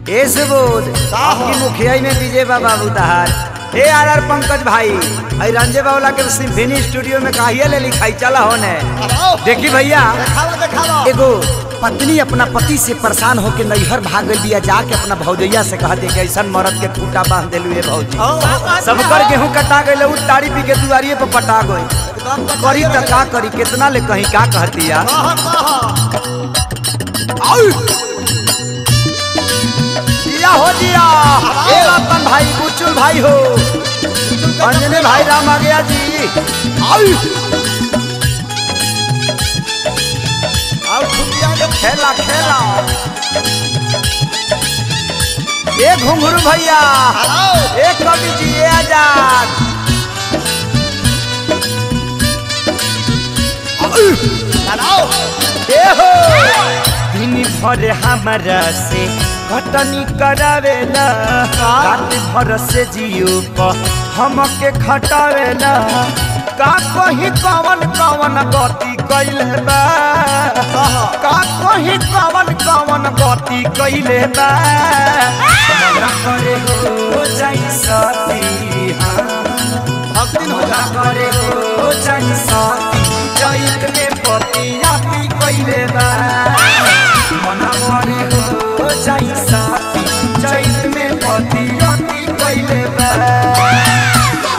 ए सुबोध का हो? आपकी मुखियाई में विजय बाबा उतार ए आर आर पंकज भाई आई रंजे बाबला के सिम्फनी स्टूडियो में काहिया ले लिखाई चला होने आओ देखी भैया देखावा देखावा एगो पत्नी अपना पति से परेशान होके नैहर भाग गई बिया जाके अपना भौजैया से कह दे कि ऐसा मरद के खूटा बांध दिलू ये भौजी सब कर गेहूं कटा गई उ ताड़ी पी के दुआरिये पर पटा गई एकदम करी त का करी कितना ले कहीं का कहती या कहा कहा दिया हो दिया ए रतन भाई बुचुल भाई हो अंजने भाई राम आ गया जी आओ आओ छुट्टियां के खेला खेला ए घुंघरू भैया आओ ए कवि जी ए आजाद आओ ए हो दिन भर हमारा से कटनी करावेला रात भर से जियो प हमके खटावेला का कहीं कवन कवन गति कैले बा का कहीं कवन कवन गति कैले बा हमरा करे हो जाई सती हाँ भक्ति हो जा करे हो जाई सती जैत में पतिया पी कैले बा मना करे हो जाई सती जैत में पतिया पी कैले बा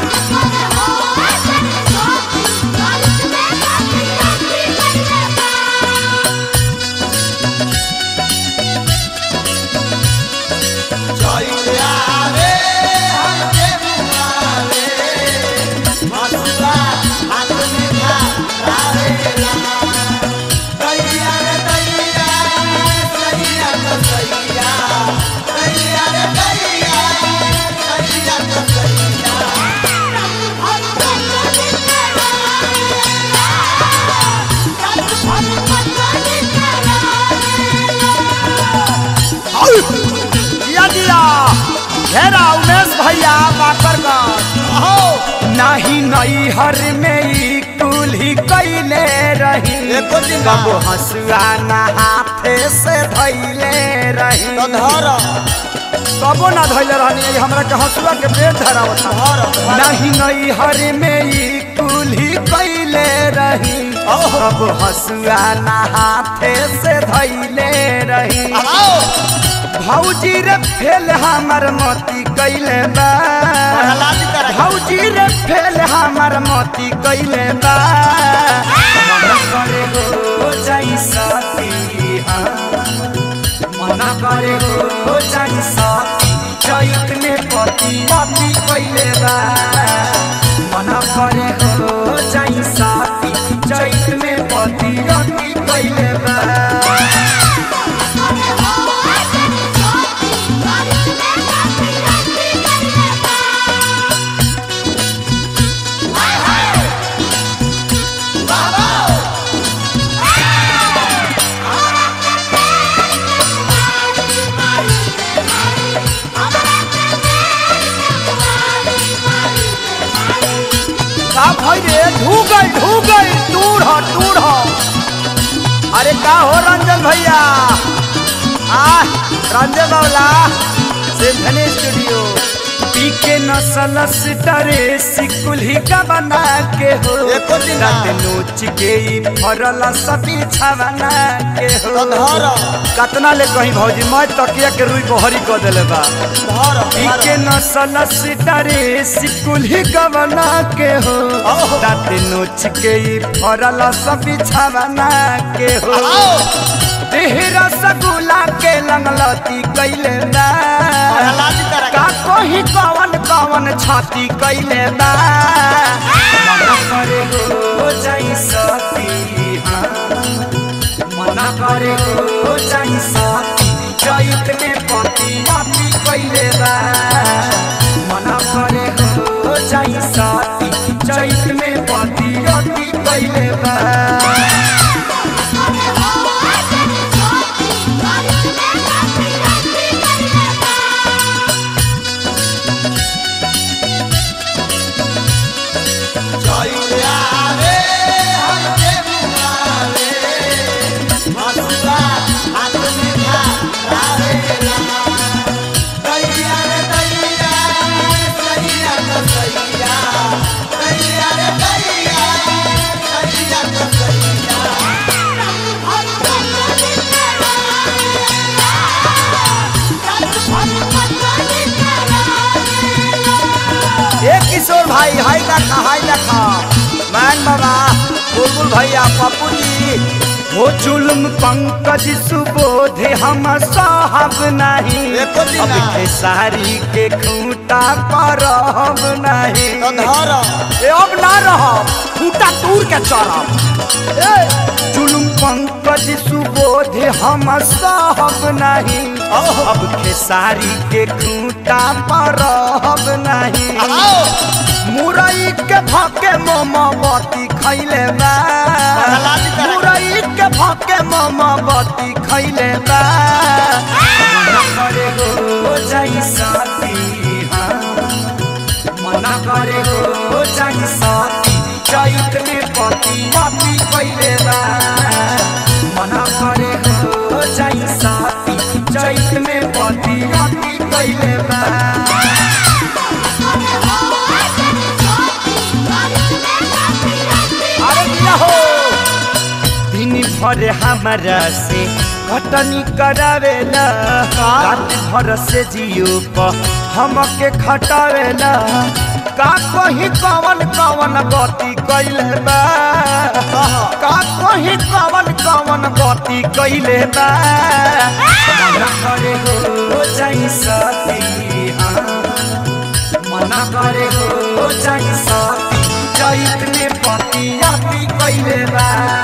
चैया रे हमके बुलावे मसुआ हाथ में खा रावेला दैया रे दैया दैया तो दैया दैया रे दैया दैया तो दैया दिया दिया घेरा उमेश भैया बाकर का आओ नाही नई हर में ई कुल्ही कैले रही एको दिन ना। कबो हंसुआ ना हाथे से धैले रही तो धर कबो ना धैले रहनी ई हमरा के हंसुआ के पेट धरावत धर नहीं नई हर में ई कुल्ही कैले रही ओहो। कबो हंसुआ ना हाथे से धैले रही आओ भौजी रे फेल हमर मोती कैले बा प्रहलादी तरह भौजी रे फेल हमर मोती कैले बा मन करे हो जाई सती हाँ। मन करे हो जाई सती चैत में पति पति कैले बा मन करे हो जाई सती चैत में पति पति कैले बा का भाई रे ढू गई ढू गई टूर हो टूर हो अरे का हो रंजन भैया आ रंजन बावला सिम्फनी स्टूडियो पी के नसल सितारे सिकुल्ही का बना के हो एको दिन रात नोच के ई फरल सभी छावना के हो तो धर कतना ले कहीं भौजी मैं तकिया के रुई बहरी क देले बा धर के नसल सितारे सिकुल्ही गवना के हो ओहो। रात नोच के ई फरल सब बिछावना के हो आओ देहरा सगुला के लंगलती कैले बा प्रहलादी तरह का कोही कवन कवन छाती कैले बा मन करे हो जाई सती हाँ। मन करे हो जाई सती चैत में पति पति कैले बा मन करे हो जाई सती चैत में पति पति कैले बा चैया रे हमके बुलावे मसुआ हाथ में खा रावेला देखा हाय देखा मैन बाबा बुलबुल भैया पप्पू जी हो जुल्म पंकज सुबोध हम साहब नहीं एको दिन अब ना। खेसारी के खूंटा पर हम नहीं तो धर ए अब ना रह खूंटा तूर के चढ़ब ए जुल्म पंकज सुबोध हम साहब नहीं अब खेसारी के खूंटा पर हम नहीं आओ मुरई के भाके मोमबत्ती खैले बा पगला दी तरह। मुरई के भाके मोमबत्ती खैले बा मना करे हो जाई साथी हाँ। मना करे हो जाई साथी चैत में पति पति खैले बा मना करे हो जाई साथी चैत में पति पति खैले बा अरे दिया हो दिन भर हमारा से कटनी करावेला रात भर से जियो प हमके खटावेला का कहीं कवन कवन गति कैले बा का कहीं कवन कवन गति कैले बा मना करे हो जाई सती हाँ मना करे हो जाई साथी चैत में पति आती कैले बा